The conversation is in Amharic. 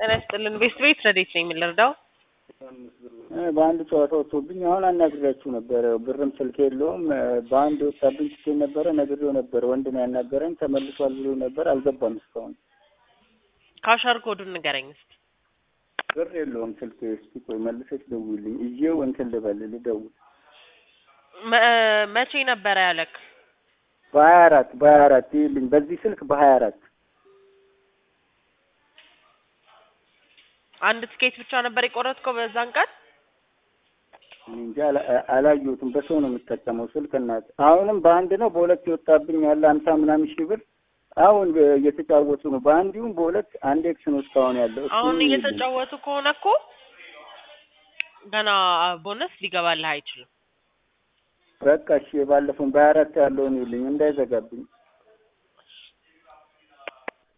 ጤና ይስጥልን። ቤስት ቤት ረዴት ነኝ የምንረዳው በአንድ ጨዋታ ወጥቶብኝ አሁን አናግሬያችሁ ነበረ። ብርም ስልክ የለውም። በአንድ ወጣብኝ ትኬት ነበረ ነግሬው ነበር። ወንድ ነው ያናገረኝ ተመልሷል ብሎ ነበር። አልገባም እስካሁን። ካሻር ኮዱን ንገረኝ እስኪ። ብር የለውም ስልክ። እስኪ ቆይ መልሰሽ ደውይልኝ። እዬው እንትን ልበል ልደውል። መ- መቼ ነበረ ያለክ? በሀያ አራት በሀያ አራት ይልኝ በዚህ ስልክ በሀያ አራት አንድ ትኬት ብቻ ነበር የቆረጥከው በዛን ቀን? እንጂ አላ- አላየሁትም። በሰው ነው የምጠቀመው ስልክ እናት። አሁንም በአንድ ነው በሁለት የወጣብኝ ያለ ሀምሳ ምናምን ሺህ ብር አሁን እየተጫወቱ ነው። በአንድ ይሁን በሁለት አንድ ኤክስ ነው እስካሁን ያለው። እሱን አሁን ይልኝ። እየተጫወቱ ከሆነ እኮ ገና ቦነስ ሊገባልህ አይችልም። በቃ እሺ፣ የባለፈውን በሀያ አራት ያለውን ይልኝ እንዳይዘጋብኝ።